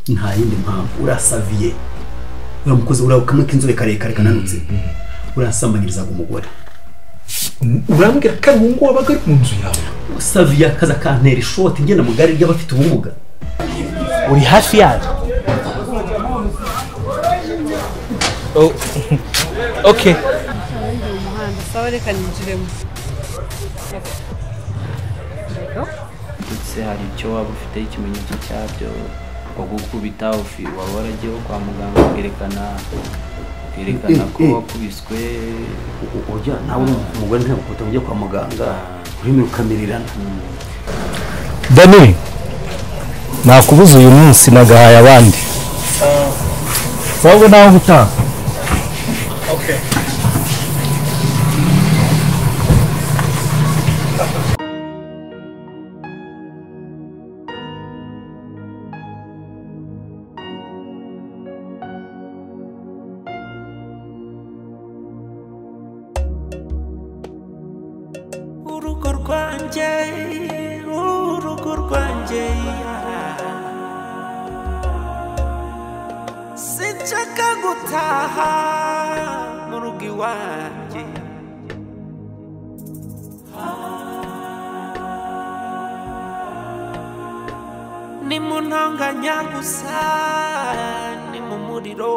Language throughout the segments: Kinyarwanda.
nta yindi mpamvu urasaviye uriya mukozi uriya kamwe k'inzobe karekare kananutse urasambanyirizaga umugore urambwira ko ari uwo nguwo wabaga ari mu nzu yawe usaviye akazi akantera ishoti ngenda mu gare ry'abafite ubumuga uri hafi yayo Oh, okay umuhanda sawa reka ninjiremo ndetse hari icyo waba ufite ikimenyetso cyabyo nko gukubita ufi- waba waragiyeho kwa muganga ukerekana ukerekana ko Eh, eh. wakubiswe ujya nawe umugore ntabwo ukubita ujya kwa muganga urimo rukamirana dani nakubuze uyu munsi nagahaye abandi wowe nawe gutaha urugo rwanjye urugo rwanjye sinshaka gutaha mu rugo iwanjye ni mu ntonganya gusa ni mu muriro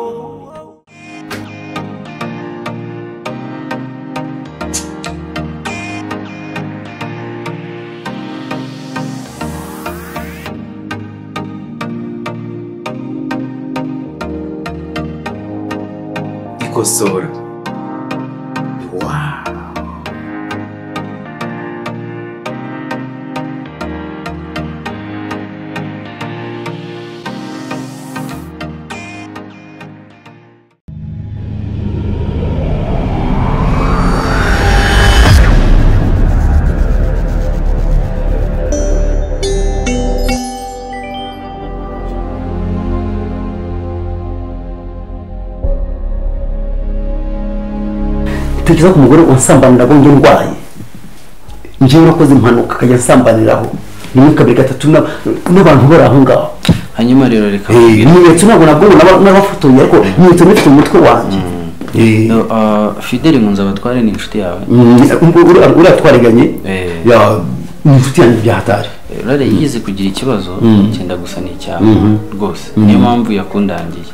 ikosora Wow. utekereza ko umugore wansambanira ngo njye ndwaye njyewe nakoze impanuka akajya ansambaniraho rimwe kabiri gatatu n'ab- n'abantu bari aho ngaho hanyuma rero reka nkubwire. ibimenyetso ntabwo nabwo n'aba- n'abafotoye ariko ibimenyetso bifite umutwe wanjye Eh, No, ah, Fidele Nkunzabatware ni inshuti yawe mm, ubwo uriya- uriya twariganye Eh. ya- ni inshuti yanjye byahatari rero yize kugira ikibazo cyenda gusa ni icyawe rwose niyo mpamvu yakundangiye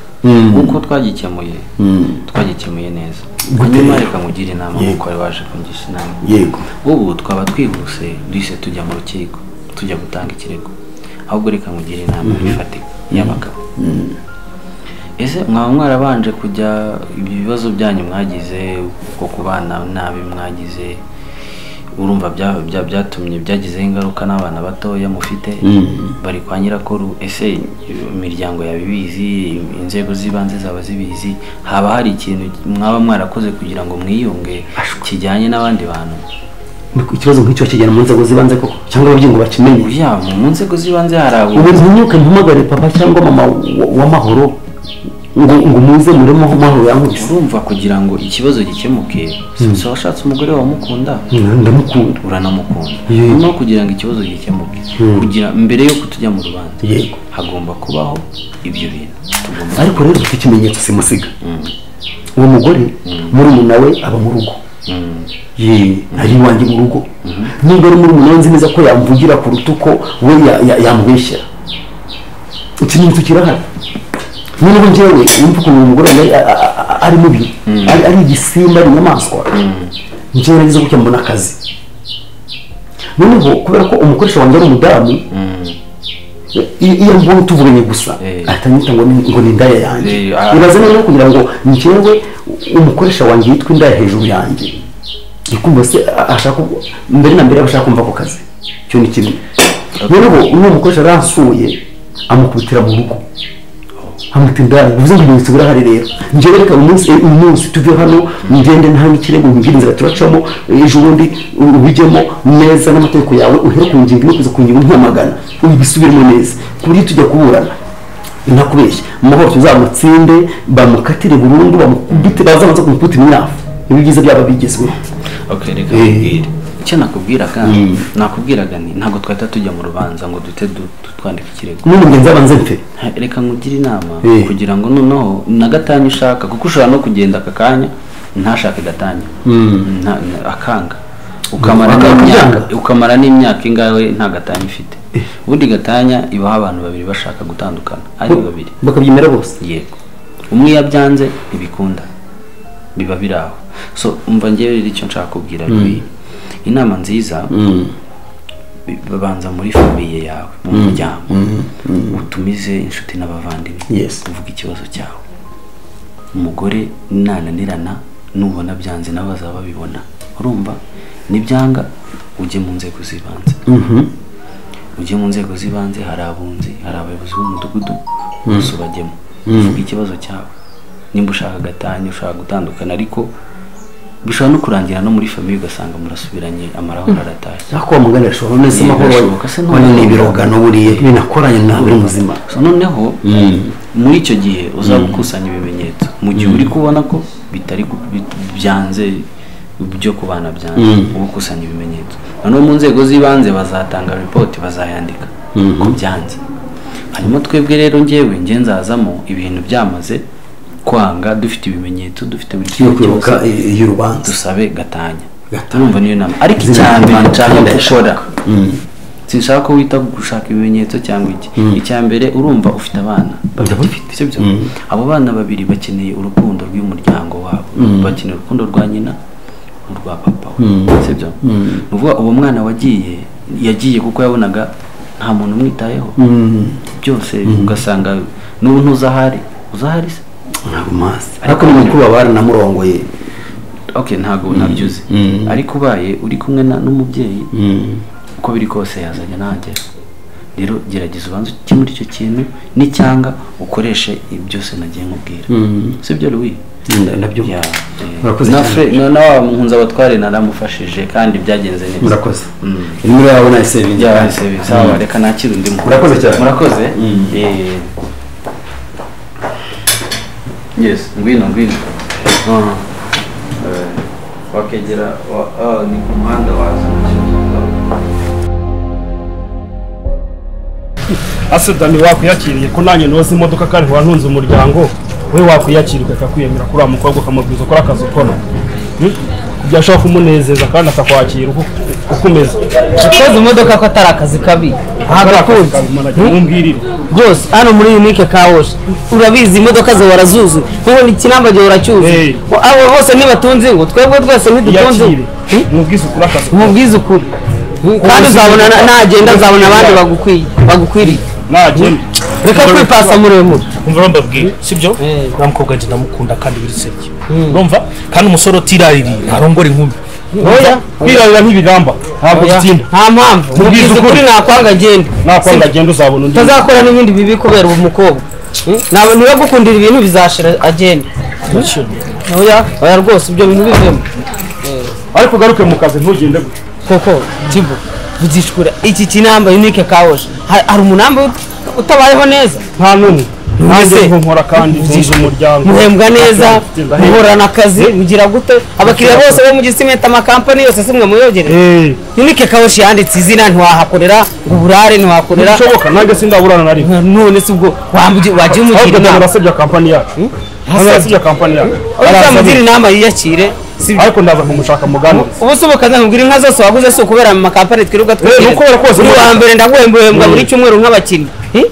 kuko twagikemuye twagikemuye neza Gute? hanyuma reka nkugire inama Yego. nk'uko wari waje kungisha inama yego ubu twaba twihuse duhise tujya mu rukiko tujya gutanga ikirego ahubwo reka nkugire inama ifatika y'abagabo ese mwaba mwarabanje kujya ibyo bibazo byanyu mwagize uko kubana nabi mwagize urumva bya- bya- byatumye byagizeho ingaruka n'abana batoya mufite bari kwa nyirakuru ese imiryango yawe ibizi inzego z'ibanze zaba zibizi haba hari ikintu mwaba mwarakoze kugira ngo mwiyunge kijyanye n'abandi bantu Ni- ikibazo nk'icyo kigera mu nzego zibanze koko cyangwa ababyeyi ngo bakimenye ya mu nzego z'ibanze hari abo ubu ntinyuke mpamagare papa cyangwa mama wa- w'amahoro ngo ngo muze muremo amahoro yankubise urumva kugira ngo ikibazo gikemuke si washatse umugore wamukunda Mm, ndamukunda uranamukunda Yego. noneho kugira ngo ikibazo gikemuke kugira mbere yuko tujya mu rubanza Yego. hagomba kubaho ibyo bintu tugomba ariko rero ufite ikimenyetso simusiga Mm. uwo mugore muri nawe aba mu rugo Mm. ye ari iwanjye mu rugo niba ari muri nzi neza ko yamvugira ku rutuko we ya- ya- yamubeshyera ikimenyetso kirahari noneho njyewe wumva ukuntu uyu mugore wanjye a- a- a- ari mubi ari ari igisimba ari inyamaswa njyewe nageze gutya mbona akazi noneho kubera ko umukoresha wanjye ari umudamu Mm. iyo iyo mbonye tuvuganye gusa Eh. atanyita ngo ni- ngo ni indaya yanjye Eh, ah. ibaze noneho kugira ngo njyewe umukoresha wanjye yitwa indaya hejuru yanjye ikumva se a- ashaka ku- mbere na mbere aba ashaka kumva ako kazi icyo ni kimwe noneho uwo mukoresha aransuye amukubitira mu rugo amuta indaya bivuze ngo umunsi urahari rero njyewe reka uyu munsi uyu munsi tuve hano ngende ntange ikirego mbwire inzira turacamo ejo bundi ubijyemo neza n'amategeko yawe uhere ku ngingo imwe kugeza ku ngingo mpamagana ubisubiremo neza ku buryo tujya kuburana nakubeshya amahoro tuzamutsinde bamukatire burundu bamukubite bazabanza kumukubita imyafu ibi byiza byaba bigezweho ok reka Eh. nkubwire icyo nakubwiraga Mm. nakubwiraga ni ntabwo twahita tujya mu rubanza ngo duhite du- du- twandike ikirego none ngenzi abanze mfe Ha, reka nkugire inama Eh. kugira ngo noneho na gatanya ushaka kuko ushobora no kugenda aka kanya ntashake gatanya Mm. Nta- nta- akanga ukamara akanga n'imyaka kubyanga. ukamara n'imyaka ingahe nta gatanya ifite ubundi gatanya ibaho abantu babiri bashaka gutandukana ari babiri bakabyemera bose yego umwe iyo abyanze ntibikunda biba biri aho so umva ngewe rero icyo nshaka kubwira ni ibi. inama nziza bi- babanza muri famiye yawe mu muryango utumize inshuti n'abavandimwe Yes. uvuga ikibazo cyawe umugore nananirana nubona byanze nabo bazaba babibona urumva nibyanga ujye mu nzego z'ibanze ujye mu nzego z'ibanze hari abunzi hari abayobozi b'umudugudu bose ubajyemo uvuga ikibazo cyawe nimba ushaka gatanya ushaka gutandukana ariko bishobora no kurangira no muri famiye ugasanga murasubiranye amarahoro aratashye ako wamugana ashobora none se amahoro Birashoboka se none. none ni ibirogano buriye binakoranye nawe uri muzima So noneho muri icyo gihe uzaba ukusanya ibimenyetso mu gihe uri kubona ko bitari ku- bit- byanze byo ku bana byanze Mm. uba ukusanya ibimenyetso noneho mu nzego z'ibanze bazatanga ripoti bazayandika Mhm. ko byanze hanyuma twebwe rero ngewe nge nzazamo ibintu byamaze kwanga dufite ibimenyetso dufite buri yo kimwe kwibuka cyose i- iy'urubanza dusabe gatanya Gatanya. urumva niyo nama ariko Zina icya mbere ry'Imana nshaka kandi gukora Mm. sinshaka ko wita ku gushaka ibimenyetso cyangwa iki icya mbere urumva ufite abana bagifite si byo abo bana babiri bakeneye urukundo rw'umuryango wabo bakeneye urukundo rwa nyina urwa papa we si byo ni ukuvuga uwo mwana wagiye yagiye kuko yabonaga nta muntu umwitayeho byose ugasanga n'ubu ntuzahari uzahari se ntabwo mazi ariko ni mukuru wa bari namurongoye okay ntabwo ntabyuze Mm. ariko ubaye uri kumwe na- n'umubyeyi Mm. uko biri kose yazajya nagera rero gerageza ubanze ujye muri icyo kintu n'icyanga ukoreshe ibi byose nagiye nkubwira Mm. si byo Louis Nda- ndabyumva Ya, Murakoze eh, na cyane. Fre- na na wa nkunze abatware naramufashije kandi byagenze neza murakoze Mm. nimero yawe nayisevingi byabaye service sawa reka nakire undi muntu Murakoze cyane. murakoze Mm. Eh, yes ngwino ngwino Ah. Eh, wakegera wa- ah, ni ku muhanda waza ase dani wakwiyakiriye ko nanjye noza imodoka kandi wantunze umuryango we wakwiyakirika akakwiyemera kuri wa mukobwa ukamubwiza ukora akazi ukora Hmm? kugira ashobora kumunezeza kandi akakwakira uko uko umeze koza imodoka ko atari akazi kabi Akora akazi agakunze kabi, mwana, jya umbwirire rwose hano muri unike kawoshi urabizi imodoka ze warazuzu nkubona ikinamba gihe Hey. uracyuzi abo bose ntibatunze ngo twebwe twese ntidutunze yakire mubwize ukora akazi umubwize ukuri kandi uzabona na- nagenda azabona abandi bagukwiye bagukwiriye nagenda reka kwipasa muremure umva urambabwira sibyo nta mukobwa wanjye ndamukunda kandi birisebye urumva kandi umusore utiraririye ntarongora inkumi oya kwirarira nk'ibigamba ntabwo oya. bitinda nta mpamvu Mubwize mubwize ukuri ukuri. nakwanga agenda nakwanga Sibyo? agenda uzabona undi utazakora n'ibindi bibi kubera uwo mukobwa Hmm? nawe niba gukundira ibintu bizashira agenda oya oya rwose ibyo bintu bivemo ariko ugaruke mu kazi ntugende gutya koko timbo buzishura iki kinamba unike kawoje Ha- hari umunamba ut- utabayeho neza nta n'umwe nanjye Ese, niho nkora kandi ntunze muzishura. umuryango muhembwa neza Ndahembwa. muhorana akazi mugira gute abakiriya bose bo mu gisimenta amakampani yose simwe muyogereye Eh, unike kawoje yanditse izina ntiwahakorera ngo uburare ntiwakorera ntibishoboka nanjye sindaburana na rimwe none se ubwo wambugi- wagiye umugira ahubwo njye inama narasabye kampani yacu Njye narasabye kampani yacu uzamugira Arasabye. inama yiyakire si ariko ndaza kumushaka muganiriza ubu se ubakaza nkubwira inka zose waguze si ukubera mu makampani twirirwa ni ukubera kose uri wa imodoka. mbere ndaguhembwahembwa buri cyumweru nk'abakinnyi Eh?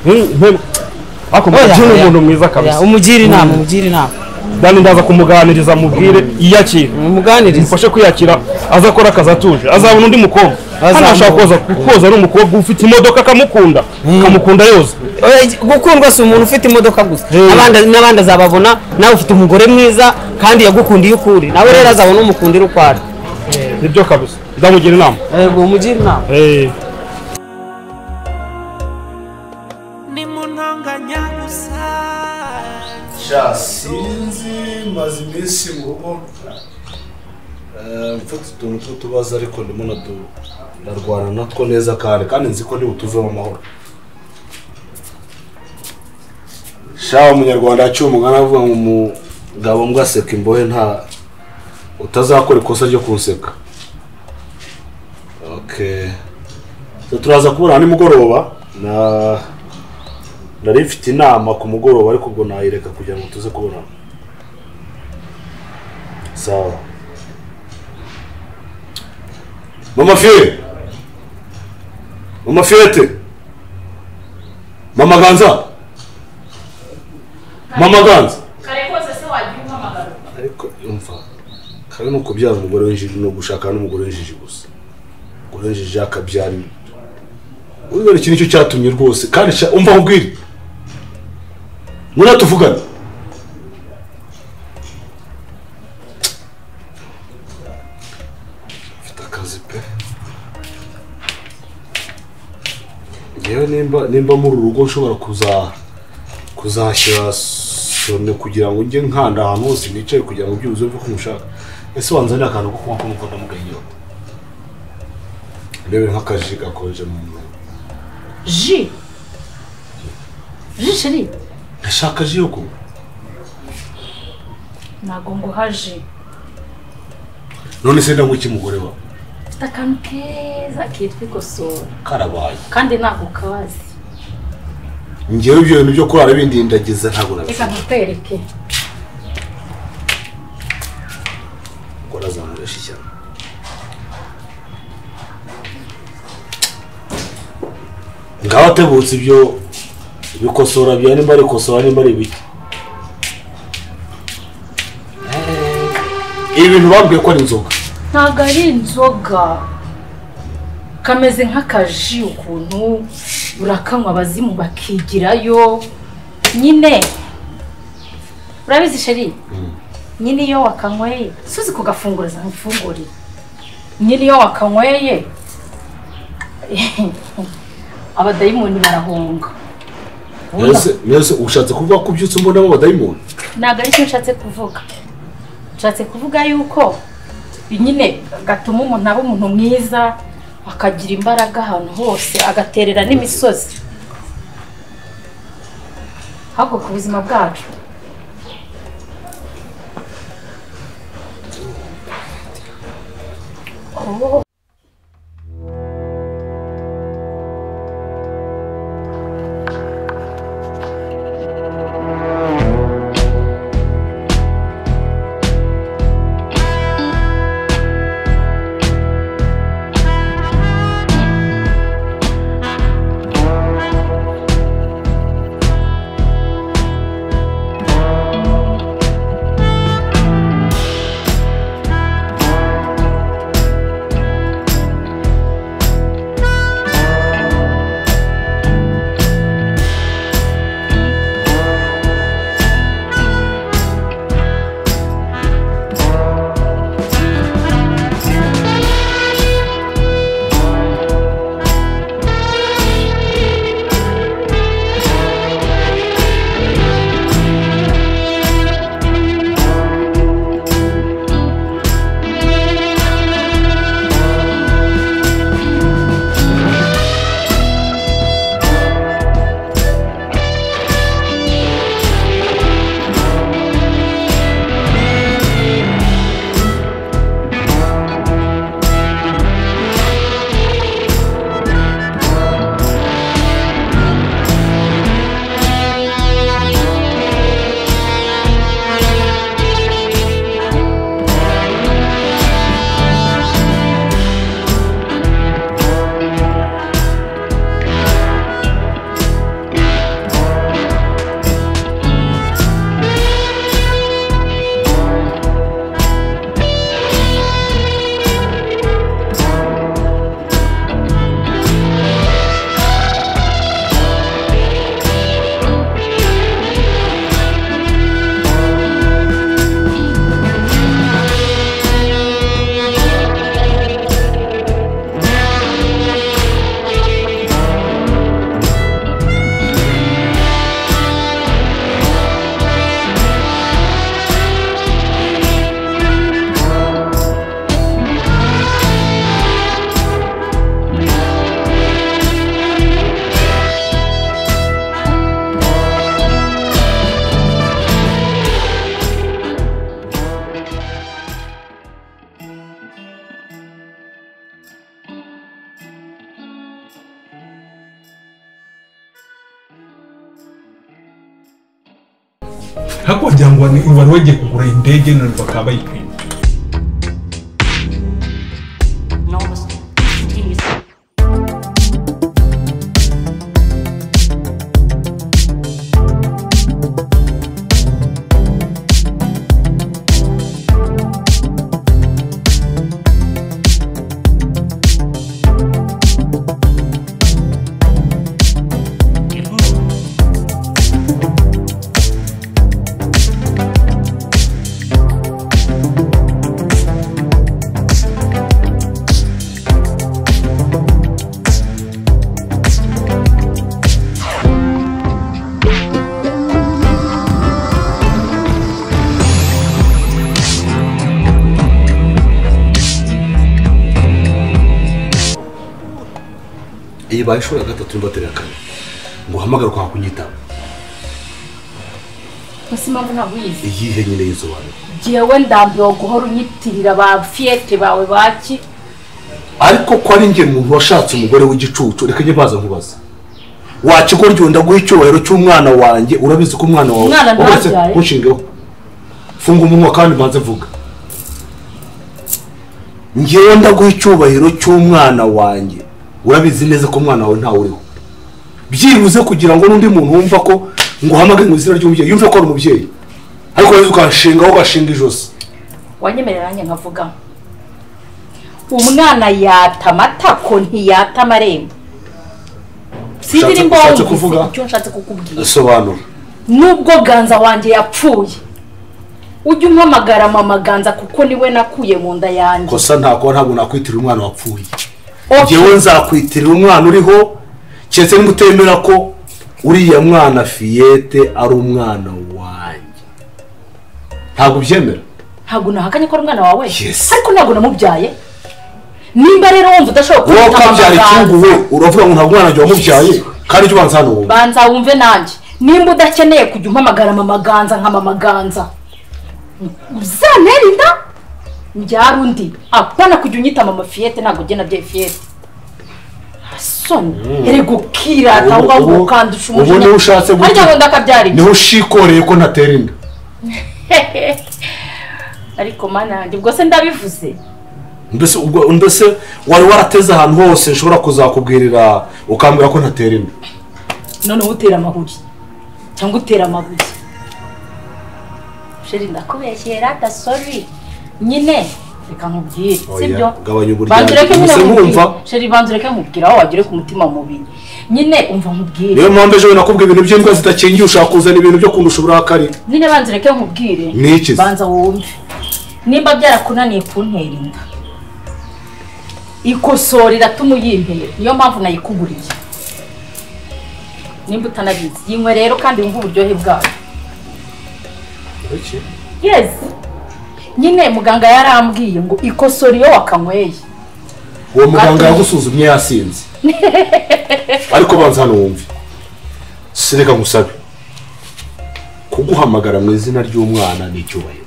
ariko Oya, mubyeyi ni oya. umuntu mwiza Oya, kabisa umugire inama umugire inama kandi ndaza kumuganiriza mubwire iyakire umuganirize mufashe kwiyakira azakora akazi atuje azabona undi mukobwa hano ashobora koza koza ari umukobwa ufite imodoka akamukunda akamukunda yoza Oya, iki- gukundwa si umuntu ufite imodoka gusa N'abandi- n'abandi azababona nawe ufite umugore mwiza kandi yagukundiye ukuri nawe rero azabona umukundira uko ari nibyo kabisa ndamugira inama yego umugire inama Eh, ni mu ntonganya gusa sha sinzi maze iminsi mu rugo Eh, mfite utuntu tw'utubazo ariko ndimo nadu- ndarwana natwo neza kandi kandi nzi ko nibutuvemo amahoro sha umunyarwanda yaciye umugani avuga ngo umugabo mbwa aseka imbohe nta utazakora ikosa ryo kunseka So, turaza kubona nimugoroba na nari mfite inama ku mugoroba ariko ubwo nayireka kugira ngo tuze kubonana sawa mama fiye mama fiyete mama ganza mama ganza kare kose se wagira umpamagara ariko yumva kare ni ukubyaza umugore w'injiji ni ugushaka n'umugore w'injiji gusa umugore w'injiji akabyara urugero iki nicyo cyatumye rwose kandi sha- umva nkubwire ngwino tuvugane mfite akazi pe ngewe nimba nimba muri uru rugo nshobora kuza kuzashyira sone kugira ngo njye nkanda ahantu hose nicaye kugira ngo byuzuye uve ko mushaka ese wanzanira akantu ko kuba kumva ndamugayiyo ndebe nk'akaji gakonje mu mubiri ji ji sheri ndashaka ji yo kunywa ntabwo nguha ji none se ndanywa iki mugore wawe mfite akantu keza kitwa ikosora karabaye kandi ntabwo kazi ngewe ibyo bintu byo kurara bindindagiza ntabwo reka nabifite nkutwereke kuko nazamuresha ishyamba ngaho atebutse ibyo bikosora bya nimba ari ikosora nimba ari ibiki Eh, ibintu babwiye ko ari inzoga ntabwo ari inzoga kameze nk'akaji ukuntu urakanywa abazimu bakigirayo nyine urabizi sheri nyine iyo wakanyweye suzi kugafunguriza nkufungurire nyine iyo wakanyweye abadayimoni barahunga mbese mbese ushatse kuvuga ko ubyutse mbonamo abadayimoni ntabwo ari cyo nshatse kuvuga nshatse kuvuga yuko nyine gatuma umuntu aba umuntu mwiza akagira imbaraga ahantu hose agaterera n'imisozi ahubwo ku buzima bwacu Oh. ariko wagira ngo wari wari wagiye kugura indege none bakaba bayikwima iyi baye ishuri ya gatatu n'imbateri ya kane ngo uhamagare kwa kunyitaba Mbese impamvu ntabwo uyizi iyihe nyine yisobanura jyewe ndambiwe guhora unyitirira ba fiyete bawe baki ariko ko ari njye umuntu washatse umugore w'igicucu reka njye mbaza nkubaza wakigoryo ndaguha icyubahiro cy'umwana wanjye urabizi ko umwana wawe Umwana wamaze ntabyaye. kunshingaho funga umunwa kandi mbanze mvuga ngewe ndaguha icyubahiro cy'umwana wanjye urabizi neza ko umwana wawe ntawe uriho byibuze kugira ngo n'undi muntu wumva ko nguhamagare mu izina ry'umubyeyi yumve ko ari umubyeyi ariko rero ukanshingaho ugashinga ijosi wanyemerera nanjye nkavuga umwana yata amatako ntiyata amarembo sinzi Ushatse- nimba ushatse wumvise kuvuga? icyo nshatse kukubwira sobanura nubwo ganza wanjye yapfuye ujye umpamagara mama ganza kuko niwe nakuye mu nda yanjye kosa ntabwo ntabwo nakwitirira umwana wapfuye Okay. ngewe nzakwitirira umwana uriho keretse niba utemera ko uriya mwana fiyete ari umwana wanjye ntabwo ubyemera ntabwo nahakanye ko ari umwana wawe Yes. ariko ntabwo namubyaye nimba rero wumva udashobora wowe kumwita mama ukabyara icyungu ganza we uravuga ngo ntabwo umwana wanjye wamubyaye kandi ujye ubanza hano wumva banza wumve nanjye nimba udakeneye kujya umpamagara mama ganza nka mama ganza uzantera inda mbyara undi apana kujya unyita mama fiyete ntabwo ugena bya fiyete Mm. soni erega ukirata Ubu- ahubwo ubu- ukandusha ubu niho ushatse gutyo. arya ngo ndakabyara inda niho ushikoreye ko ntatera inda ariko mana yanjye ubwo se ndabivuze mbese ubwo- mbese wari warateze ahantu hose nshobora kuzakubwirira ukambwira ko ntatera inda noneho utera amahuri cyangwa utera amabuye sheri ndakubeshyera dasori nyine reka nkubwire sibyo Oya, gabanya uburyarya. banza ureke nyine Gusa nkubwire nkumva. sheri banza ureke nkubwire aho wagere ku mutima mubi nyine umva nkubwire niyo mpamvu ejo nakubwiye ibintu by'imbwa zidakingiye ushaka kuzana ibintu byo kundusha uburakari nyine banza ureke nkubwire Ni iki se? banza wumve nimba byarakunaniye kuntera inda ikosora iratuma uyimpera niyo mpamvu nayikuguriye nimba utanabizi yinywe rero kandi wumve uburyohe bwayo yes nyine muganga yarambwiye ngo ikosora iyo wakanyweye uwo muganga yagusuzumye yasinze ariko banza hano wumve sireka ngusabe kuguhamagara mu izina ry'umwana ni icyubahiro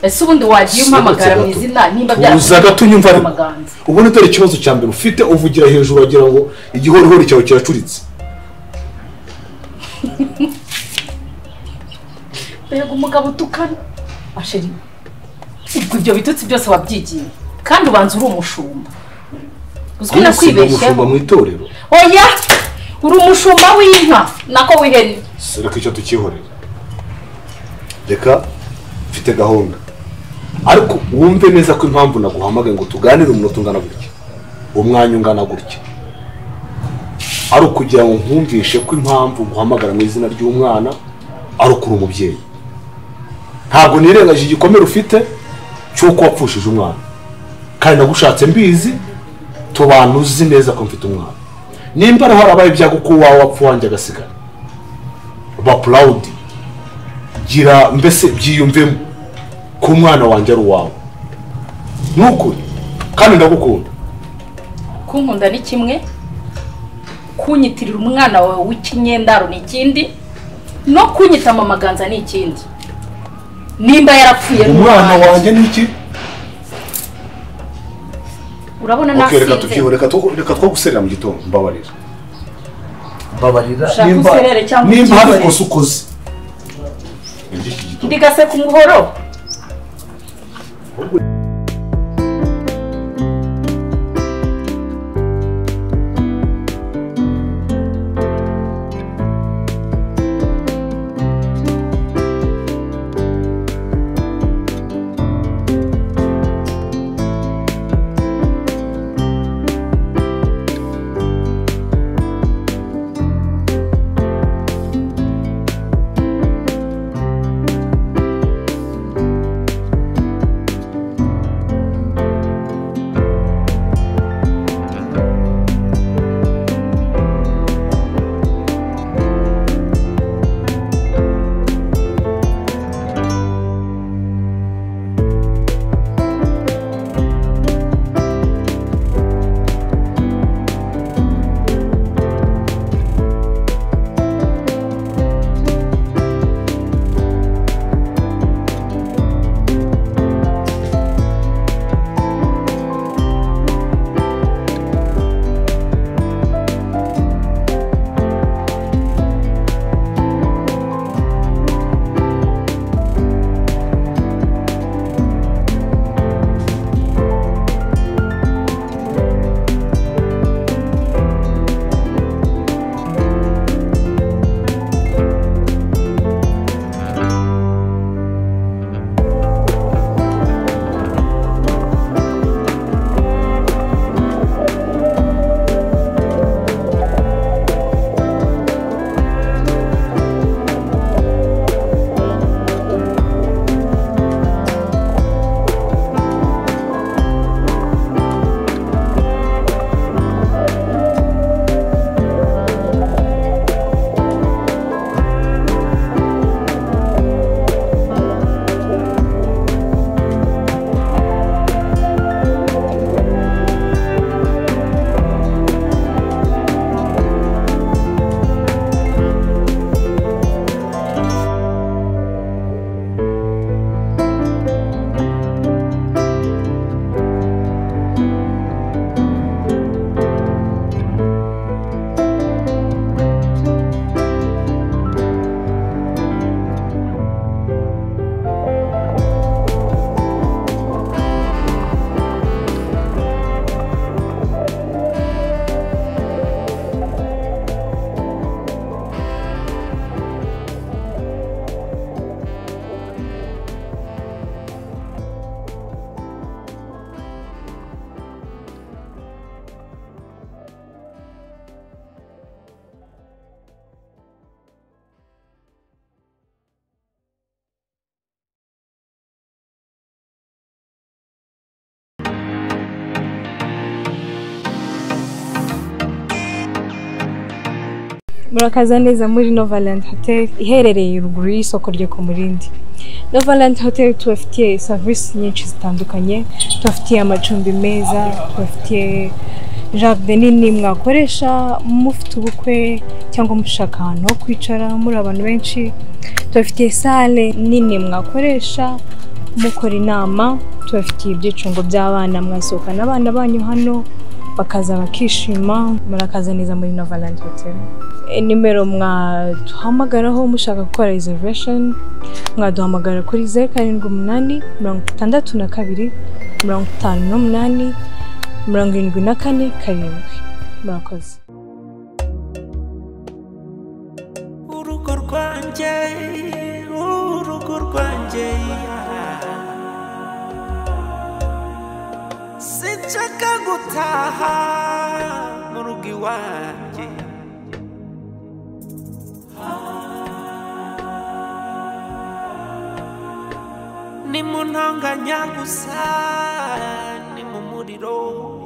ese ubundi wagiye Sigatse umpamagara mu gato. izina nimba uza gato unyumva ariko amaganza ubundi dore ikibazo cya mbere ufite uvugira hejuru wagira ngo igihorihori cyawe kiracuritse mbega umugabo utukana asheri ubwo ibyo bitutsi byose wabyigiye kandi ubanza uri umushumba uzwi no Yesu ni umushumba kwibeshyaho mu itorero oya uri umushumba w'inka nako w'ihene reka icyo tukihorera reka mfite gahunda ariko wumve neza ko impamvu naguhamagaye ngo tuganire umunota ungana gutya umwanya ungana gutya ari ukugira ngo nkumvishe ko impamvu nguhamagara mu izina ry'umwana ari ukuri umubyeyi ntabwo nirengagije igikomere ufite cy'uko wapfushije umwana kandi nagushatse mbizi tubana uzi neza ko mfite umwana nimba ariho harabaye ibyago ko uwawe wapfa wanjye agasigara ba purawudi gira mbese byiyumvemo ko umwana wanjye ari uwawe ni ukuri kandi ndagukunda kunkunda ni kimwe kunyitirira umwana wawe w'ikinyendaro ni ikindi no kunyita amaganza ni ikindi nimba yarapfuye ni umwana uwanjye. wanjye ni iki urabona Ok, reka nasize tukiho reka two- reka two guserera mu gitondo mbabarira mbabarira Ushaka userere cyangwa nimba hari ukikorere? ikosa ukoze ndi gaseka umuhoro murakaza neza muri Novaland Hotel iherereye ruguru y'isoko ryo ku Murindi. Novaland Hotel tubafitiye serivisi nyinshi zitandukanye, tubafitiye amacumbi meza, tubafitiye jaride nini mwakoresha mufite ubukwe cyangwa mushaka ahantu ho kwicara muri abantu benshi, tubafitiye sale nini mwakoresha mukora inama, tubafitiye ibyicungo by'abana mwasohokana abana banyu hano bakaza bakishima, murakaza neza muri Novaland Hotel. E, nimero mwaduhamagaraho mushaka gukora reservation mwaduhamagara kuri zeru karindwi umunani mirongo itandatu na kabiri mirongo itanu n'umunani mirongo irindwi na kane karindwi murakoze urugo rwanjye urugo rwanjye sinshaka gutaha mu rugo iwanjye ni mu ntonganya gusa ni mu muriro